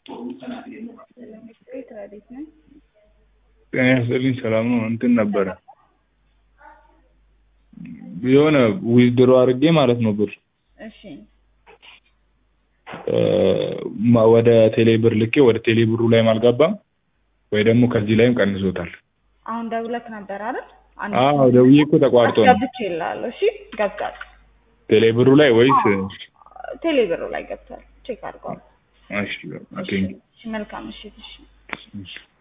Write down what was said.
ቤት ረዴት ነኝ። ጤና ይስጥልኝ ሰላም ነው። እንትን ነበረ የሆነ ዊዝድሮ አድርጌ ማለት ነው ብር እሺ እ ማ- ወደ ቴሌ ብር ልኬ ወደ ቴሌ ብሩ ላይም አልገባም ወይ ደግሞ ከዚህ ላይም ቀንሶታል። አሁን ደውለክ ነበር አይደል? አንድ አዎ ደውዬ እኮ ተቋርጦ ነው ገብቼ እልሃለሁ። እሺ ገብቷል። ቴሌ ብሩ ላይ ወይስ ቴሌ ብሩ ላይ ገብቷል። ቼክ አድርገዋል። እሺ ቴንክ እሺ መልካም ምሽት። እሺ ዩ